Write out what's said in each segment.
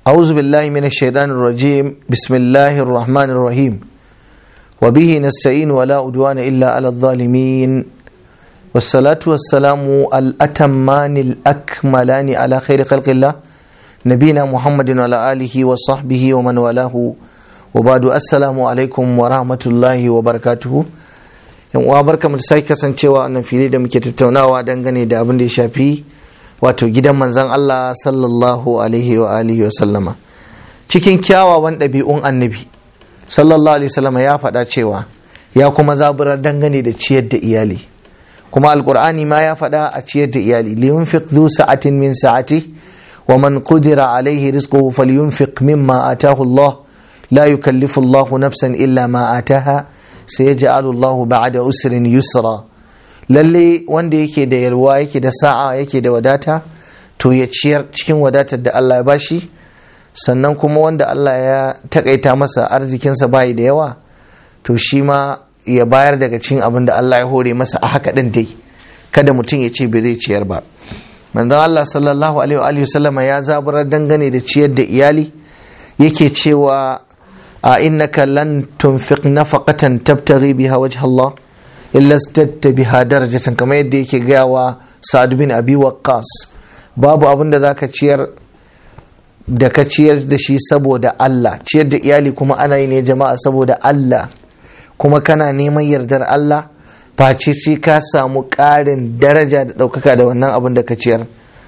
أعوذ بالله من الشيطان الرجيم بسم الله الرحمن الرحيم وبه نستعين ولا أدوان إلا على الظالمين والصلاة والسلام الأتمان الأكملان على خير خلق الله نبينا محمد وعلى آله وصحبه ومن والاه وبعد السلام عليكم ورحمة الله وبركاته yan uwa barka mu da sake kasancewa wannan fili da muke tattaunawa dangane da abin da ya shafi wato gidan manzan Allah sallallahu alaihi wa alihi wa sallama cikin kyawawan ɗabi'un annabi sallallahu alaihi sallama ya faɗa cewa ya kuma zaburar dangane da ciyar da iyali kuma alkur'ani ma ya faɗa a ciyar da iyali liyunfiq dhu sa'atin min sa'ati wa man qudira alaihi rizquhu falyunfiq mimma atahu Allah la yukallifu Allah nafsan illa ma ataha sayaj'alu Allah ba'da usrin yusra lalle wanda yake da yalwa yake da sa'a yake da wadata to ya ciyar cikin wadatar da Allah ya bashi sannan kuma wanda Allah ya takaita masa arzikinsa bayi da yawa to shi ma ya bayar daga cikin abin da Allah ya hore masa a haka din dai kada mutum ya ce bai zai ciyar ba manzon Allah sallallahu alaihi wa sallama ya zaburar dangane da ciyar da iyali yake cewa a innaka lan tunfiq nafaqatan tabtaghi biha wajha Allah illa statta biha darajatan kamar yadda yake gaya wa Sa'ad bin Abi Waqqas babu abin da zaka ciyar da ka ciyar da shi saboda Allah ciyar da iyali kuma ana yi ne jama'a saboda Allah kuma kana neman yardar Allah face sai ka samu ƙarin daraja da ɗaukaka da wannan abin da ka ciyar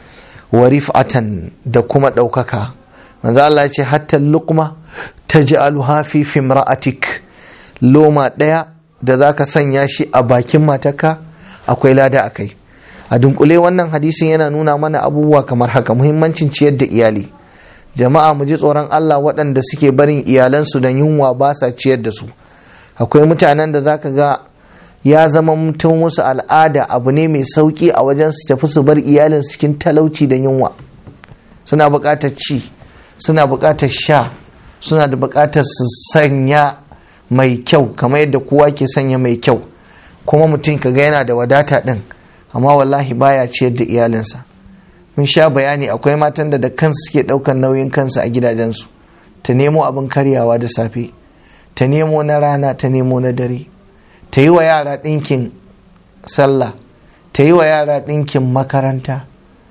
wa rif'atan da kuma ɗaukaka manzo Allah ya ce hatta luqma taj'aluha fi fimra'atik loma ɗaya da za ka sanya shi a bakin matarka akwai lada a kai a dunkule wannan hadisin yana nuna mana abubuwa kamar haka muhimmancin ciyar da iyali jama'a mu ji tsoron Allah waɗanda suke barin iyalansu da yunwa ba sa ciyar da su akwai mutanen da zaka ga ya zama mutum musu al'ada abu ne mai sauki a wajen su tafi su bar iyalin cikin talauci da yunwa suna buƙatar ci suna buƙatar sha suna da buƙatar su sanya mai kyau kamar yadda kowa ke sanya mai kyau kuma mutum ka ga yana da wadata ɗin amma wallahi baya ciyar da iyalinsa mun sha bayani akwai matan da da kansu suke ɗaukar nauyin kansu a gidajensu ta nemo abin karyawa da safe ta nemo na rana ta nemo na dare ta yi wa yara ɗinkin sallah ta yi wa yara ɗinkin makaranta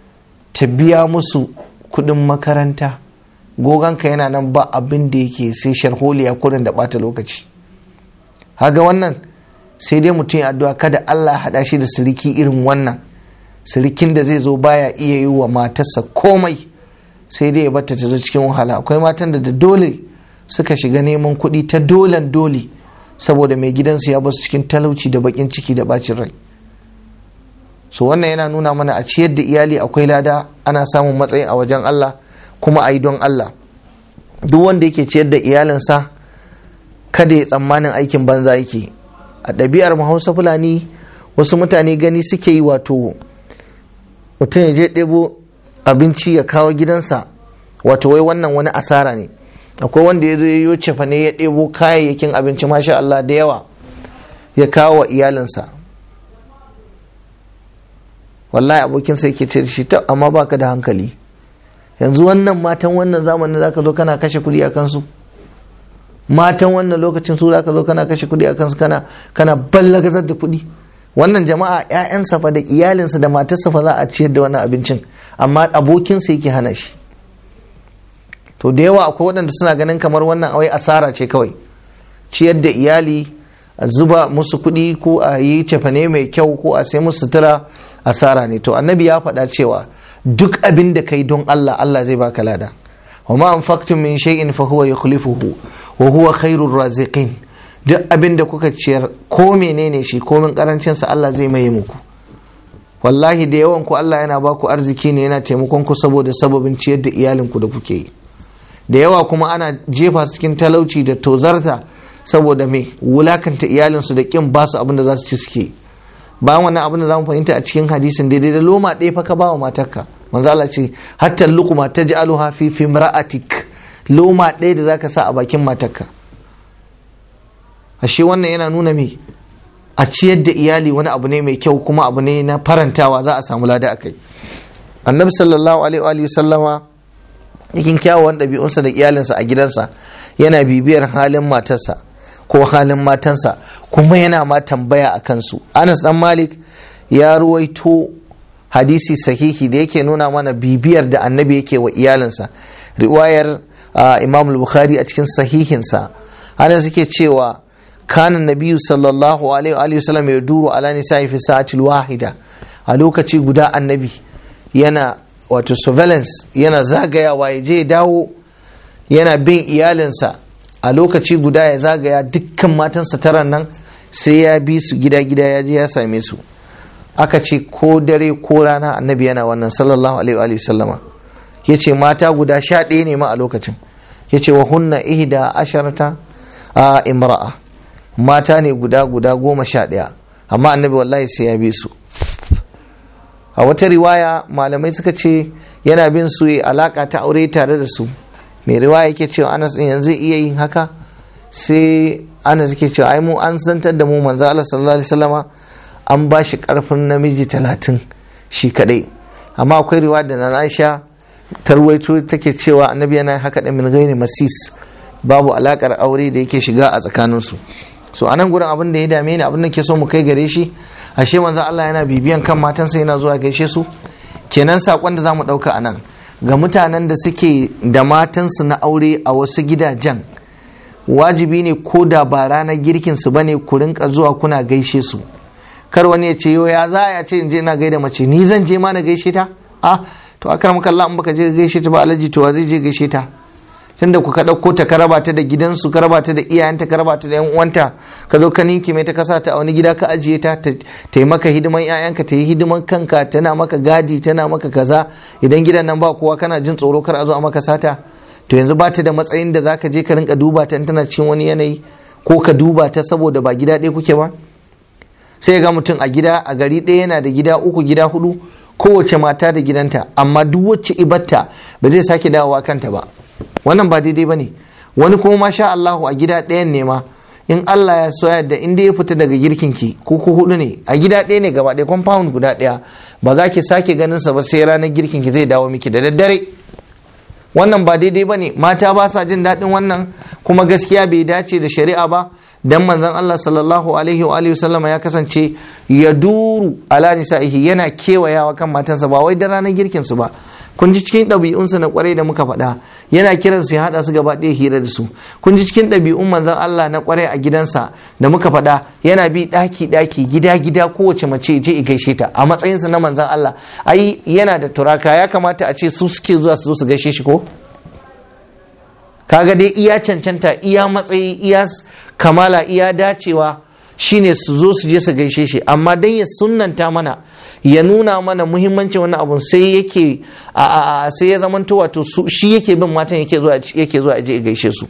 ta biya musu kuɗin makaranta goganka yana nan ba abin da yake sai sharholiya kurin da bata lokaci haga wannan sai dai mutum ya addu'a kada Allah haɗa shi da siriki irin wannan sirikin da zai zo baya iya yi wa matarsa komai sai dai ya bata ta zo cikin wahala akwai matan da da dole suka shiga neman kuɗi ta dolan dole saboda mai gidansu ya basu cikin talauci da bakin ciki da bacin rai so wannan yana nuna mana a ciyar da iyali akwai lada ana samun matsayi a wajen Allah kuma a yi don Allah duk wanda yake ciyar da iyalinsa kada ya tsammanin aikin banza yake a ɗabi'ar hausa fulani wasu mutane gani suke yi wato mutum ya je ɗebo abinci ya kawo gidansa wato wai wannan wani asara ne akwai wanda ya zo ya cefa ne ya ɗebo kayayyakin abinci masha Allah da yawa ya kawo wa iyalinsa wallahi abokinsa yake ce da shi ta amma baka da hankali yanzu wannan matan wannan zamanin zaka zo kana kashe kuɗi a kansu matan wannan lokacin su zaka zo kana kashe kuɗi a kansu kana kana ballagazar da kuɗi wannan jama'a ƴaƴansa fa da iyalinsa da matarsa fa za a ciyar da wannan abincin amma abokinsa yake hana shi to da yawa akwai waɗanda suna ganin kamar wannan awai asara ce kawai ciyar da iyali a zuba musu kuɗi ko a yi cefane mai kyau ko a sai musu sutura asara ne to annabi ya faɗa cewa duk abin da kai don Allah Allah zai baka lada wa ma anfaqtum min shay'in fa huwa yukhlifuhu wa huwa khairur raziqin duk abin da kuka ciyar ko menene shi komin karancin sa Allah zai maye muku wallahi da yawan ku Allah yana baku arziki ne yana taimakon ku saboda sababin ciyar da iyalin ku da kuke yi da yawa kuma ana jefa cikin talauci da tozarta saboda me wulakanta iyalinsu da kin basu abin da za su ci suke bayan wannan abin da za mu fahimta a cikin hadisin daidai da loma ɗaya fa ka ba wa matarka manzo Allah ce hatta lukuma taj'aluha fi fimra'atik loma ɗaya da zaka sa a bakin matarka ashe wannan yana nuna me a ciyar da iyali wani abu ne mai kyau kuma abu ne na farantawa za a samu lada akai annabi sallallahu alaihi wa sallama cikin kyawawan ɗabi'unsa da iyalinsa a gidansa yana bibiyar halin matarsa ko halin matansa kuma yana ma tambaya a kansu anas dan malik ya ruwaito hadisi sahihi da yake nuna mana bibiyar da annabi yake wa iyalinsa riwayar imam bukhari a cikin sahihinsa anas yake cewa kanan nabiyu sallallahu alaihi wa sallam ya duru ala nisa'i fi sa'atil wahida a lokaci guda annabi yana wato surveillance yana zagayawa ya je dawo yana bin iyalinsa a lokaci guda ya zagaya dukkan matansa taran nan sai ya bi su gida-gida ya je ya same su aka ce ko dare ko rana annabi yana wannan sallallahu alaihi wa sallama ya ce mata guda sha ɗaya ne ma a lokacin ya ce wa hunna ihda asharata a imra'a mata ne guda guda goma sha ɗaya amma annabi wallahi sai ya bi su a wata riwaya malamai suka ce yana bin su alaka ta aure tare da su mai riwaya yake cewa anas din yanzu iya yin haka sai anas yake cewa ai mu an santar da mu manzo Allah sallallahu alaihi wasallama an ba shi karfin namiji talatin shi kadai amma akwai riwaya da na Aisha tarwaito take cewa annabi yana haka da min gairi masis babu alakar aure da yake shiga a tsakaninsu so anan gurin abin da ya dame ni abin da ke so mu kai gare shi ashe manzo Allah yana bibiyan kan matansa yana zuwa gaishe su kenan sakon da zamu dauka anan ga mutanen da suke da matansu na aure a wasu gidajen wajibi ne ko da ba ranar girkin su bane ku rinka zuwa kuna gaishe su kar wani ya ce yo ya za ya ce in je ina gaida mace ni zan je ma na gaishe ta ah to akar maka Allah in baka je gaishe ta ba alaji to wa zai je gaishe ta tunda ku ka ɗauko ta ka raba ta da gidansu ka raba ta da iyayenta ka raba ta da yan uwanta ka zo ka ninki mai ta kasa ta a wani gida ka ajiye ta ta yi maka hidiman ƴaƴanka ta yi hidiman kanka tana maka gadi tana maka kaza idan gidan nan ba kowa kana jin tsoro kar a zo a maka sata to yanzu ba ta da matsayin da zaka je ka rinka duba ta in tana cikin wani yanayi ko ka duba ta saboda ba gida ɗaya kuke ba sai ga mutum a gida a gari ɗaya yana da gida uku gida hudu kowace mata da gidanta amma duk wacce ibatta ba zai sake dawowa kanta ba wannan ba daidai ba ne wani kuma masha Allahu a gida ɗayan ne ma in Allah ya so yadda inda ya fita daga girkin ki ko ku hudu ne a gida ɗaya ne gaba ɗaya compound guda ɗaya ba za ki sake ganin sa ba sai ranar girkin ki zai dawo miki da daddare wannan ba daidai ba ne mata ba sa jin daɗin wannan kuma gaskiya bai dace da shari'a ba dan manzon Allah sallallahu alaihi wa alihi sallama ya kasance ya duru ala nisa'ihi yana kewayawa kan matansa ba wai da ranar girkin su ba kun ji cikin ɗabi'unsa na kwarai da muka faɗa yana kiran su ya haɗa su gaba ɗaya hira da su kun ji cikin ɗabi'un manzon Allah na kwarai a gidansa da muka faɗa yana bi ɗaki ɗaki gida gida kowace mace je i gaishe ta a matsayinsa na manzon Allah ai yana da turaka ya kamata a ce su suke zuwa su zo su gaishe shi ko kaga dai iya cancanta iya matsayi iya kamala iya dacewa shine su zo su je su gaishe shi amma dan ya sunnanta mana ya nuna mana muhimmancin wannan abun sai yake a sai ya zamanto wato shi yake bin matan yake zuwa yake zuwa je gaishe su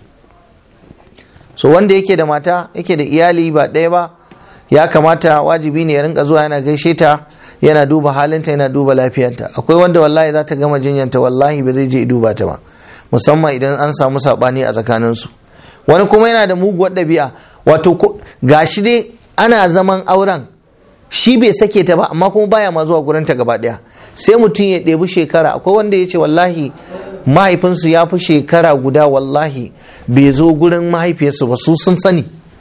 so wanda yake da mata yake da iyali ba ɗaya ba ya kamata wajibi ne ya rinka zuwa yana gaishe ta yana duba halinta yana duba lafiyarta akwai wanda wallahi za ta gama jinyanta wallahi ba zai je duba ta ba musamman idan an samu saɓani a tsakaninsu wani kuma yana da muguwar ɗabi'a wato gashi dai ana zaman auren shi bai sake ta ba amma kuma baya ma zuwa gurinta gaba ɗaya sai mutum ya ɗebi shekara akwai wanda ya ce wallahi mahaifinsu ya fi shekara guda wallahi bai zo gurin mahaifiyarsu ba su sun sani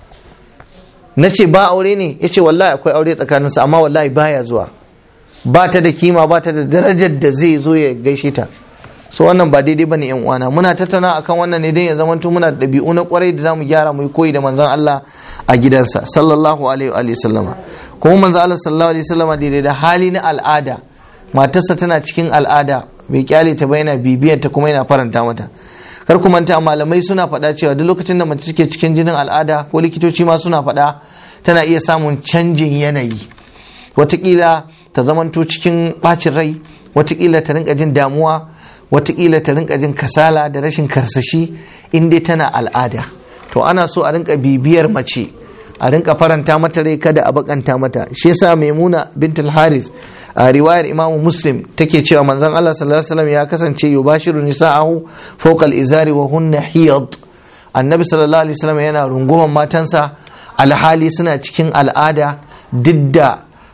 na ce ba aure ne ya ce wallahi akwai aure tsakaninsu amma wallahi baya zuwa ba ta da kima ba ta da darajar da zai zo ya gaishe ta so wannan ba daidai bane yan uwana muna tattauna akan wannan ne dan ya zamanto muna da ɗabi'u na kwarai da zamu gyara mu koyi da manzon Allah a gidansa sallallahu alaihi wa sallama kuma manzon Allah sallallahu alaihi wa sallama daidai da hali na al'ada matarsa tana cikin al'ada bai kyale ta ba yana bibiyar ta kuma yana faranta mata kar ku manta malamai suna faɗa cewa duk lokacin da mace take cikin jinin al'ada ko likitoci ma suna faɗa tana iya samun canjin yanayi watakila ta zamanto cikin ɓacin rai watakila ta rinka jin damuwa watakila ta rinka jin kasala da rashin karsashi in dai tana al'ada to ana so a rinka bibiyar mace a rinka faranta mata rai kada a bakanta mata shi yasa maimuna bintul haris a riwayar imam muslim take cewa manzon Allah sallallahu alaihi wasallam ya kasance yubashiru nisa'ahu fawqa izari wa hunna hiyad annabi sallallahu alaihi wasallam yana runguman matansa alhali suna cikin al'ada duk da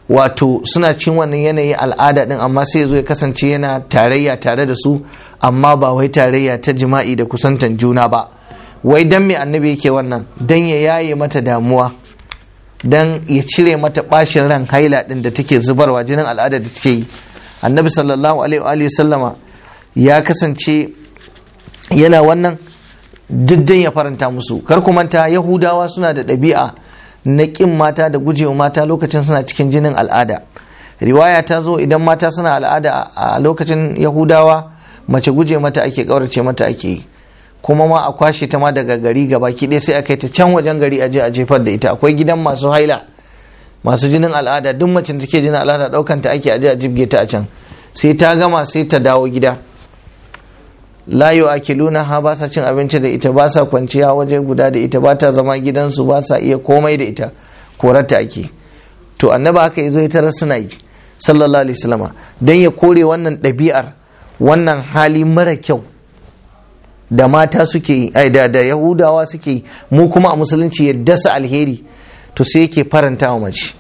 wato suna cin wannan yanayi al'ada din amma sai zo ya kasance yana tarayya tare da su amma ba wai tarayya ta jima'i da kusantan juna ba wai dan me annabi yake wannan dan ya yaye mata damuwa dan ya cire mata bashin ran haila din da take zubarwa jinin al'ada da take yi annabi sallallahu alaihi wa sallama ya kasance yana wannan diddan ya faranta musu kar ku manta yahudawa suna da ɗabi'a na ƙin mata da gujewa mata lokacin suna cikin jinin al'ada riwaya ta zo idan mata suna al'ada a lokacin yahudawa mace guje mata ake ƙaurace mata ake yi kuma ma a kwashe ta ma daga gari gaba ɗaya sai a kai ta can wajen gari a je a jefar da ita akwai gidan masu haila masu jinin al'ada duk macin da take jinin al'ada ɗaukan ta ake aje a jibge ta a can sai ta gama sai ta dawo gida layo akiluna ha ba sa cin abinci da ita ba sa kwanciya waje guda da ita ba ta zama gidansu ba sa iya komai da ita korarta ake to annaba haka yazo ya tarar suna yi sallallahu alaihi wasallama dan ya kore wannan ɗabi'ar wannan hali mara kyau da mata suke yi ai da, da yahudawa suke yi mu kuma a musulunci ya dasa alheri to sai yake faranta wa mace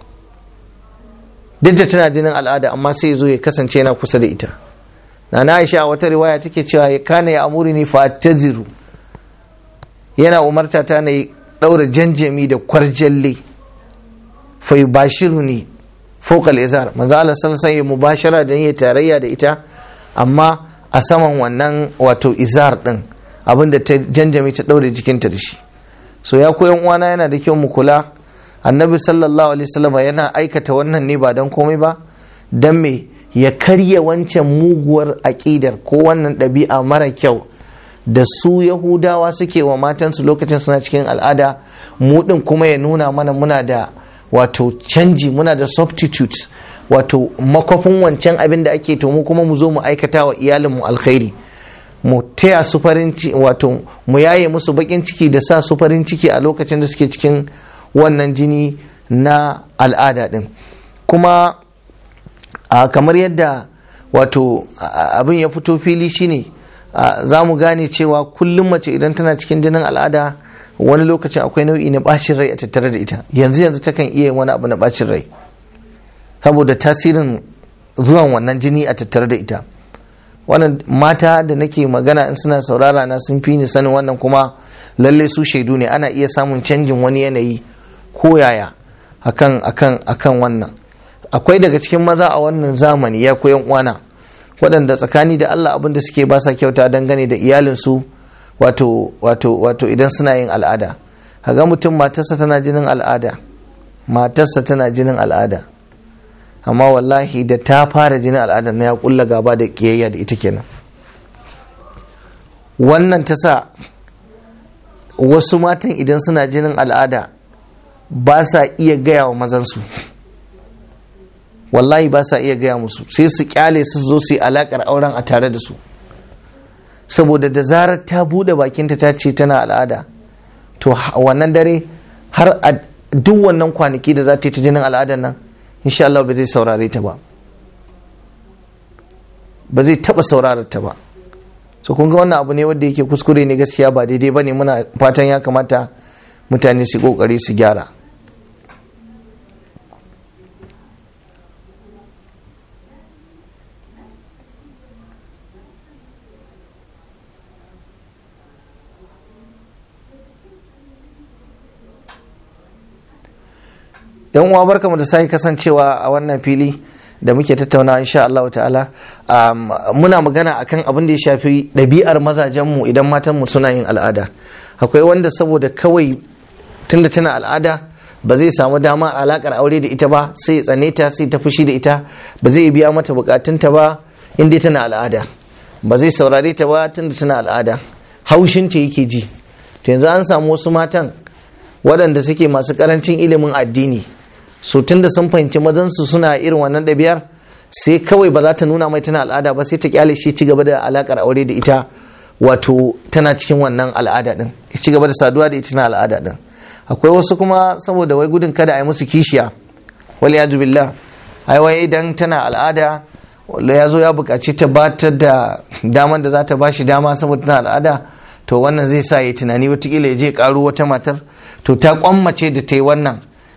duk da tana jinin al'ada amma sai ya zo ya kasance yana kusa da ita na aisha wata riwaya take cewa kana ya amuri ni fataziru yana umarta ta na daura janjami da kwarjalle fa yubashiru ni fawqa izar manzo Allah sallallahu alaihi mubashara da yin tarayya da ita amma a saman wannan wato izar din abinda ta janjami ta daure jikinta da shi so ya koyan uwana yana da kyau mu kula annabi sallallahu alaihi wasallam yana aikata wannan ne ba dan komai ba dan me ya karya wancan muguwar aƙidar ko wannan ɗabi'a mara kyau da su yahudawa suke wa matansu lokacin suna cikin al'ada mu ɗin kuma ya nuna mana muna da wato canji muna da substitute wato makwafin wancan abin da ake to mu kuma mu zo mu aikata wa iyalinmu alkhairi mu taya su farin ciki wato mu yaye musu bakin ciki da sa su farin ciki a lokacin da suke cikin wannan jini na al'ada ɗin kuma Uh, kamar yadda wato uh, abin ya fito fili shine uh, za mu gane cewa kullum mace idan tana cikin jinin al'ada wani lokacin akwai nau'i na bacin rai a tattare da ita yanzu yanzu takan iya wani abu na bacin rai saboda tasirin zuwan wannan jini a tattare da ita wannan mata da nake magana in suna saurara na sun fi ni sanin wannan kuma lalle su shaidu ne ana iya samun canjin wani yanayi ko yaya akan akan akan wannan akwai daga cikin maza a wannan zamani ya koyan uwana waɗanda tsakani da Allah abin da suke ba sa kyauta dangane da iyalinsu wato wato wato idan suna yin al'ada haga mutum matarsa tana jinin al'ada matarsa tana jinin al'ada amma wallahi da ta fara jinin al'ada na ya kulla gaba da kiyayya da ita kenan wannan ta sa wasu matan idan suna jinin al'ada ba sa iya gaya wa mazansu wallahi ba sa iya gaya musu sai su kyale su zo su yi alakar auren a tare da su saboda da zarar ta bude bakinta ta ce tana al'ada to wannan dare har a duk wannan kwanaki da za ta yi ta jinin al'adar nan insha Allah ba zai saurare ta ba ba zai taba saurarar ta ba so kun ga wannan abu ne wanda yake kuskure ne gaskiya ba daidai bane muna fatan ya kamata mutane su kokari su gyara yan uwa barkamu da sai kasancewa a wannan fili da muke tattauna insha Allah ta'ala muna magana akan abin da ya shafi ɗabi'ar mazajenmu idan matanmu suna yin al'ada akwai wanda saboda kawai tunda tana al'ada ba zai samu dama alakar aure da ita ba sai ya tsane ta sai ta fushi da ita ba zai biya mata bukatunta ba inda tana al'ada ba zai saurare ta ba tunda tana al'ada haushinta yake ji to yanzu an samu wasu matan waɗanda suke masu ƙarancin ilimin addini su tunda sun fahimci mazansu suna irin wannan ɗabi'ar sai kawai ba za ta nuna mai tana al'ada ba sai ta kyale shi ci gaba da alakar aure da ita wato tana cikin wannan al'ada din ci gaba da saduwa da ita na al'ada din akwai wasu kuma saboda wai gudun kada a yi musu kishiya wal ya billah ai wai idan tana al'ada ya zo ya buƙaci ta ba ta da daman da za ta ba shi dama saboda tana al'ada to wannan zai sa ya tunani watakila ya je ƙaro wata matar to ta kwammace da ta yi wannan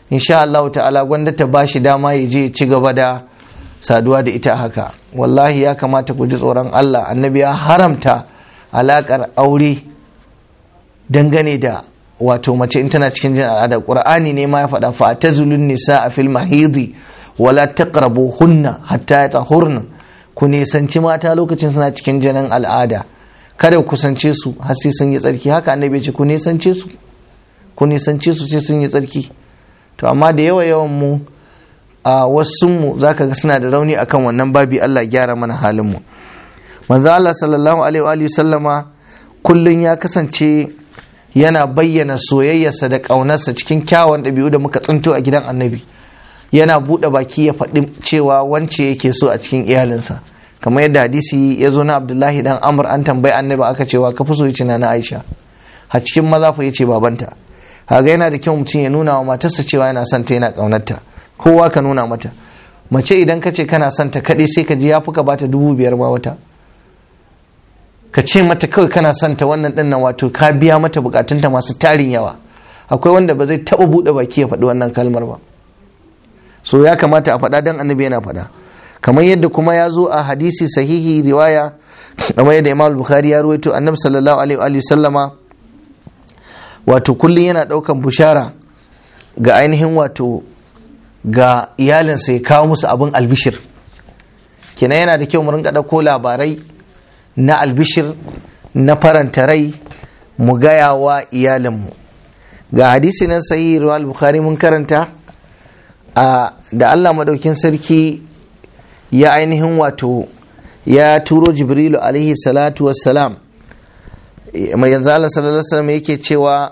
insha Allah ta'ala gwanda ta ba shi dama ya je ci gaba da saduwa da ita haka wallahi ya kamata ku ji tsoron Allah annabi ya haramta alakar aure dangane da wato mace in tana cikin jin al'ada qur'ani ne ma ya faɗa fa tazulun nisa a fil mahidi wala taqrabuhunna hatta yatahurna ku nisanci mata lokacin suna cikin jinin al'ada kada ku kusance su har sai sun yi tsarki haka annabi ce ku nisance su ku nisance su sai sun yi tsarki to amma da yawa yawan mu a wasu mu zaka ga suna da rauni akan wannan babi Allah gyara mana halin mu manzo Allah sallallahu alaihi wa sallama kullun ya kasance yana bayyana soyayyarsa da ƙaunarsa cikin kyawun ɗabi'u da muka tsinto a gidan annabi yana buɗe baki ya faɗi cewa wance yake so a cikin iyalinsa kamar yadda hadisi ya zo na abdullahi dan amr an tambayi annabi aka cewa ka fi so yace na aisha a cikin maza fa yace babanta haga yana da kyau mutum ya nuna wa matarsa cewa yana son ta yana ƙaunarta kowa ka nuna mata mace idan ka ce kana son ta kaɗai sai ka ji ya fi ka bata dubu biyar ma wata ka ce mata kawai kana son ta wannan ɗin nan wato ka biya mata bukatunta masu tarin yawa akwai wanda ba zai taɓa buɗe baki ya faɗi wannan kalmar ba so ya kamata a faɗa dan annabi yana faɗa kamar yadda kuma ya zo a hadisi sahihi riwaya kamar yadda imam bukhari ya ruwaito annabi sallallahu alaihi wa sallama wato kullum yana ɗaukan bushara ga ainihin wato ga iyalinsa ya kawo musu abin albishir kenan yana da kyau mu rinka ɗauko labarai na albishir na faranta rai mu gaya wa iyalinmu ga hadisi nan sahihi riwayal bukhari mun karanta da Allah madaukin sarki ya ainihin wato ya turo jibrilu alaihi salatu wassalam mai yanzu Allah sallallahu alaihi wasallam yake cewa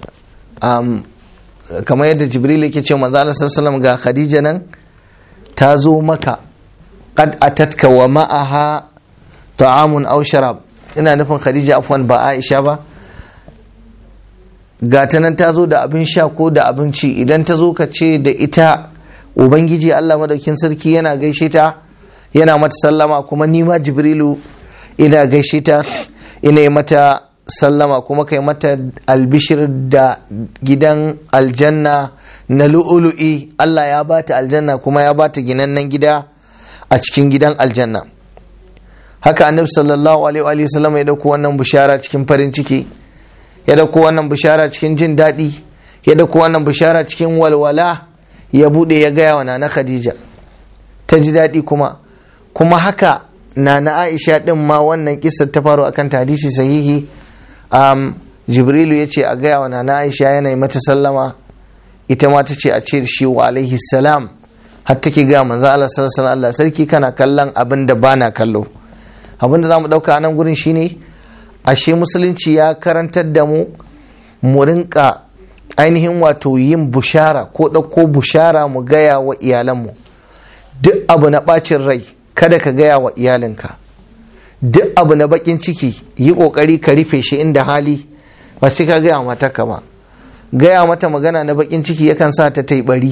kamar yadda jibrilu yake cewa manzo Allah sallallahu alaihi wasallam ga khadija nan ta zo maka qad atatka wa ma'aha ta'amun aw sharab ina nufin khadija afwan ba aisha ba ga ta nan ta zo da abin sha ko da abinci idan ta zo ka ce da ita ubangiji allah madaukin sarki yana gaishe ta yana mata sallama kuma nima jibrilu ina gaishe ta ina yi mata sallama kuma kai mata albishir da gidan aljanna na lu'ulu'i allah ya bata aljanna kuma ya bata ginannen gida a cikin gidan aljanna haka annabi sallallahu alaihi wa sallam ya dauko wannan bishara cikin farin ciki ya dauko wannan bishara cikin jin daɗi ya dauko wannan bishara cikin walwala ya bude ya gaya wa nana khadija ta ji daɗi kuma kuma haka nana aisha din ma wannan kissar ta faru akan hadisi sahihi um, jibrilu ya ce a gaya wa nana aisha yanayi mata sallama ita ma ta ce a ce shi wa alaihi salam har take gaya manzo Allah sallallahu alaihi sarki kana kallon abin da bana kallo abin da za mu ɗauka a nan gurin shine ashe musulunci ya karantar da mu mu rinka ainihin wato yin bushara ko ɗauko bushara mu gaya wa iyalanmu duk abu na ɓacin rai kada ka gaya wa iyalinka duk abu na baƙin ciki yi ƙoƙari ka rufe shi inda hali ba sai ka gaya mata ka ba gaya mata magana na baƙin ciki yakan sa ta tai bari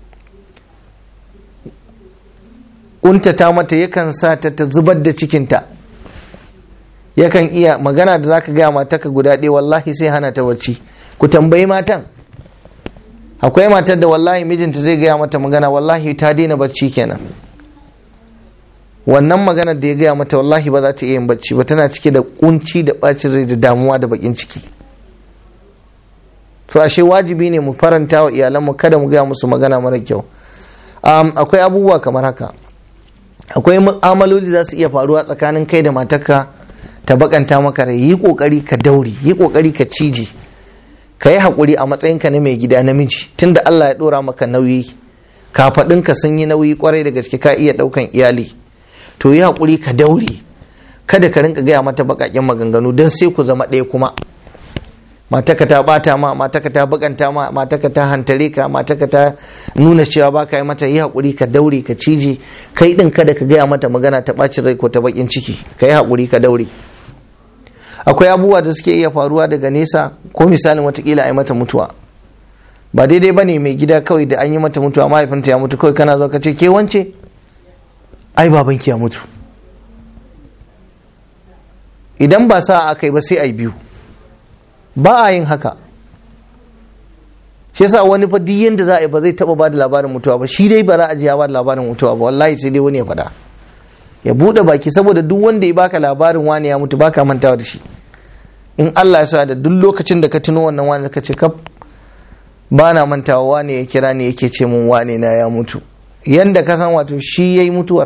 ƙuntata mata yakan sa ta ta zubar da cikinta yakan iya magana da zaka gaya mata ka guda ɗaya wallahi sai hana ta bacci ku tambayi matan akwai matar da wallahi mijinta zai gaya mata magana wallahi ta daina bacci kenan wannan maganar da ya gaya mata wallahi ba za ta iya yin bacci ba tana cike da kunci da bacin rai da damuwa da bakin ciki to ashe wajibi ne mu faranta wa iyalanmu kada mu gaya musu magana mara kyau akwai abubuwa kamar haka akwai mu'amaloli za su iya faruwa tsakanin kai da matarka ta bakanta maka rai yi kokari ka dauri yi kokari ka cije ka yi haƙuri a matsayinka na mai gida namiji tunda Allah ya ɗora maka nauyi kafaɗinka sun yi nauyi kwarai da gaske ka iya ɗaukan iyali to yi haƙuri ka daure kada ka rinka gaya mata baƙaƙen maganganu don sai ku zama ɗaya kuma mataka ta bata ma mataka ta bakanta ma mataka ta hantare ka mataka ta nuna cewa ba ka yi mata yi haƙuri ka daure ka cije kai ɗin kada ka gaya mata magana ta ɓacin rai ko ta baƙin ciki ka yi haƙuri ka daure akwai abubuwa da suke iya faruwa daga nesa ko misalin watakila a yi mata mutuwa ba daidai ba ne mai gida kawai da an yi mata mutuwa mahaifinta ya mutu kawai kana zo ka ce ke wance ai babanki ya mutu idan ba sa aka yi ba sai a yi biyu ba a yin haka shi yasa wani fa duk yanda za a yi ba zai taba bada labarin mutuwa ba shi dai ba za a ji ya bada labarin mutuwa ba wallahi sai dai wani ya faɗa ya bude baki saboda duk wanda ya baka labarin wani ya mutu baka mantawa da shi in Allah ya sa da duk lokacin da ka tuno wannan wani ka ce kaf ba na mantawa wane ya kira ni yake ce mun wane na ya mutu yanda ka san wato shi ya yi mutuwar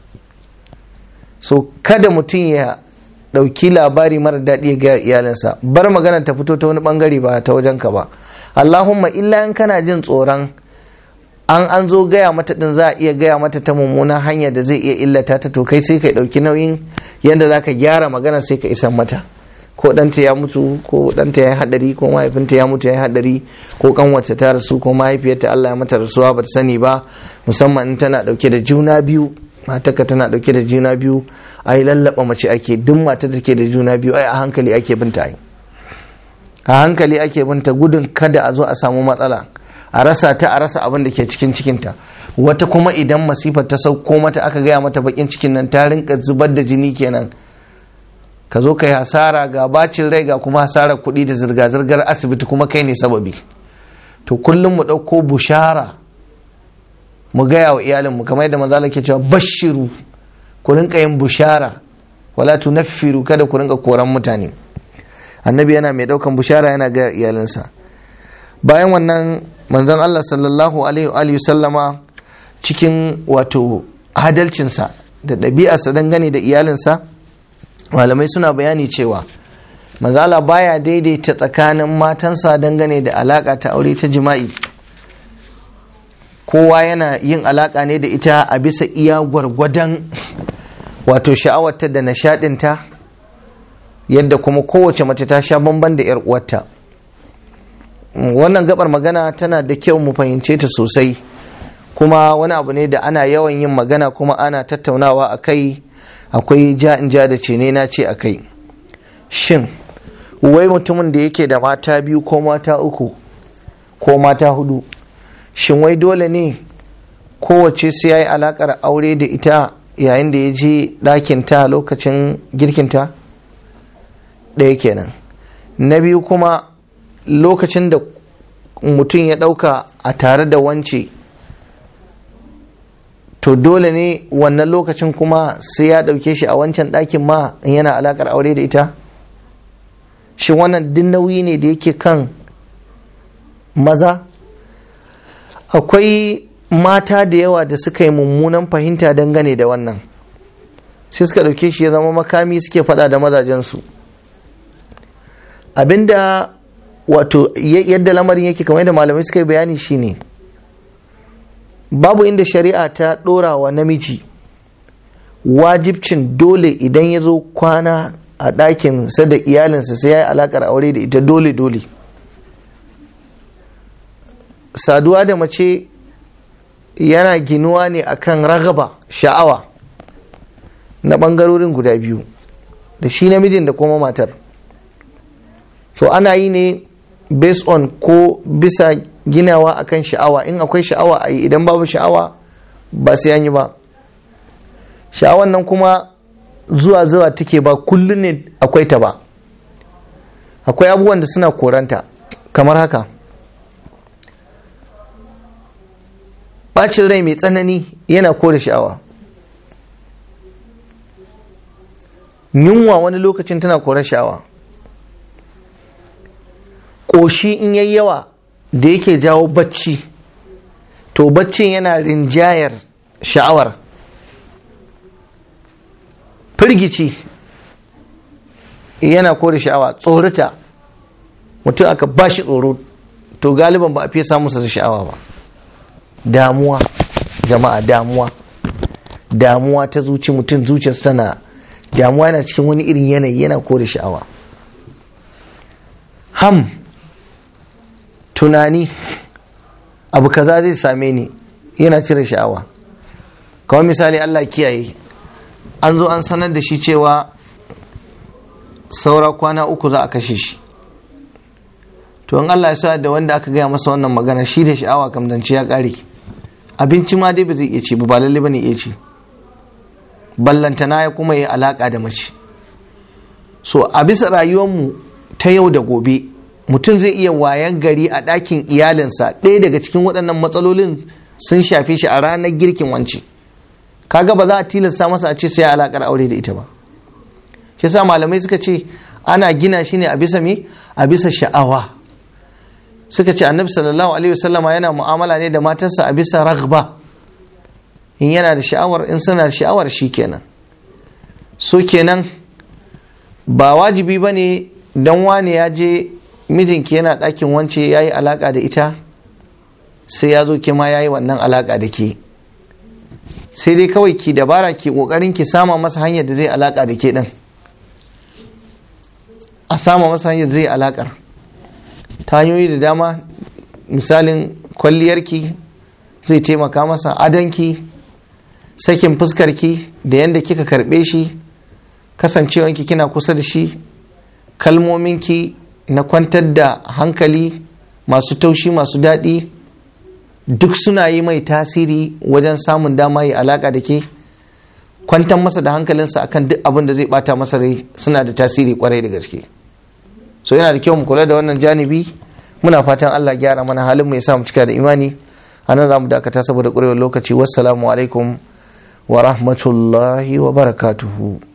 so kada mutum ya ɗauki labari mara daɗi ga iyalinsa bar magana ta fito ta wani ɓangare ba ta wajen ka ba allahumma illa in kana jin tsoron an an zo gaya mata din za a iya gaya mata ta mummuna hanya da zai iya illata ta to kai sai ka ɗauki nauyin yadda za ka gyara magana sai ka isan mata ko ɗanta ya mutu ko ɗanta ya yi haɗari ko mahaifinta ya mutu ya yi haɗari ko kanwata ta rasu ko mahaifiyarta Allah ya mata rasuwa ba ta sani ba musamman in tana ɗauke da juna biyu matarka tana ɗauke da juna biyu ai lallaba mace ake duk matar da ke da juna biyu ai a hankali ake binta ai a hankali ake binta gudun kada a zo a samu matsala a rasa ta a rasa abin da ke cikin cikinta wata kuma idan masifar ta sauko mata aka gaya mata bakin cikin nan ta rinka zubar da jini kenan ka zo ka yi hasara ga bacin rai ga kuma hasarar kuɗi da zirga-zirgar asibiti kuma kai ne sababi to kullum mu ɗauko bushara mu gaya wa iyalinmu kamar yadda manzala ke cewa bashiru ku rinka yin bushara wala tunaffiru kada ku rinka koran mutane annabi yana mai ɗaukan bushara yana ga iyalinsa bayan wannan manzon Allah sallallahu alaihi wa sallama cikin wato adalcinsa da ɗabi'arsa dangane da iyalinsa malamai suna bayani cewa manzala baya daidaita tsakanin matansa dangane da alaka ta aure ta jima'i kowa yana yin alaka ne da ita a bisa iya gwargwadon wato sha'awarta da nishadinta yadda kuma kowace mace ta sha bamban da 'yar uwarta wannan gabar magana tana da kyau mu fahimce ta sosai kuma wani abu ne da ana yawan yin magana kuma ana tattaunawa a kai akwai ja in ja da ce ne na ce a kai shin wai mutumin da yake da mata biyu ko mata uku ko mata hudu shin wai dole ne kowace sai ya yi alakar aure da ita yayin da ya je ɗakinta lokacin girkinta ɗaya kenan na biyu kuma lokacin da mutum ya ɗauka a tare da wance to dole ne wannan lokacin kuma sai ya ɗauke shi a wancan ɗakin ma in yana alaƙar aure da ita shi wannan duk nauyi ne da yake kan maza akwai mata da yawa da suka yi mummunan fahimta dangane da wannan sai suka ɗauke shi ya zama makami suke faɗa da mazajensu abinda wato yadda lamarin yake kamar yadda malamai suka yi bayani shine babu inda shari'a ta ɗora wa namiji wajibcin dole idan ya zo kwana a ɗakinsa da iyalinsa sai ya yi alaƙar aure da ita dole dole saduwa da mace yana ginuwa ne akan ragaba sha'awa na ɓangarorin guda biyu da shi namijin da kuma matar so ana yi ne based on ko bisa ginawa akan sha'awa in akwai sha'awa a yi idan babu sha'awa ba sai an yi ba sha'awan nan kuma zuwa zuwa take ba kullum ne akwai ta ba akwai abubuwan da suna koranta kamar haka bacin rai mai tsanani yana kore sha'awa yunwa wani lokacin tana kore sha'awa ƙoshi in yayi yawa da yake jawo bacci to baccin yana rinjayar sha'awar firgici yana kore sha'awa tsorita mutum aka ba shi tsoro to galiban ba a fiye samun da sha'awa ba damuwa jama'a damuwa damuwa ta zuci mutum zuciyarsa tana damuwa yana cikin wani irin yanayi yana kore sha'awa ham tunani abu kaza zai same ni yana cire sha'awa kawai misali allah kiyaye an zo an sanar da shi cewa saura kwana uku za a kashe shi to in allah ya sa da wanda aka gaya masa wannan magana shi da sha'awa kam zance ya kare abinci ma dai ba zai iya ci ba lalle ba ne iya ci ballantana ya kuma yi alaka da mace so a bisa rayuwarmu ta yau da gobe mutum zai iya wayan gari a ɗakin iyalinsa ɗaya daga cikin waɗannan matsalolin sun shafe shi a ranar girkin wance kaga ba za a tilasta masa a ce sai alakar aure da ita ba shi sa malamai suka ce ana gina shi ne a bisa me a bisa sha'awa suka ce annabi sallallahu alaihi wasallama yana mu'amala ne da matarsa a bisa raghba in yana da sha'awar in suna da sha'awar shi kenan so kenan ba wajibi ba ne don wane ya je mijinki yana ɗakin wance ya yi alaƙa da ita sai ya zo ke ma ya yi wannan alaƙa da ke sai dai kawai ki dabara ki ƙoƙarin ki sama masa hanyar da zai alaƙa da ke ɗin a sama masa hanyar da zai alaƙar ta hanyoyi da dama misalin kwalliyarki zai taimaka masa adanki sakin fuskarki da yadda kika karɓe shi kasancewanki kina kusa da shi kalmominki na kwantar da hankali masu taushi masu daɗi duk suna yi mai tasiri wajen samun dama yi alaka da ke kwantar masa da hankalinsa akan duk abin da zai bata masa rai suna da tasiri kwarai da gaske so yana da kyau mu kula da wannan janibi muna fatan Allah gyara mana halin mu ya sa mu cika da imani anan za mu dakata saboda ƙurewar lokaci wassalamu alaikum wa rahmatullahi wa barakatuhu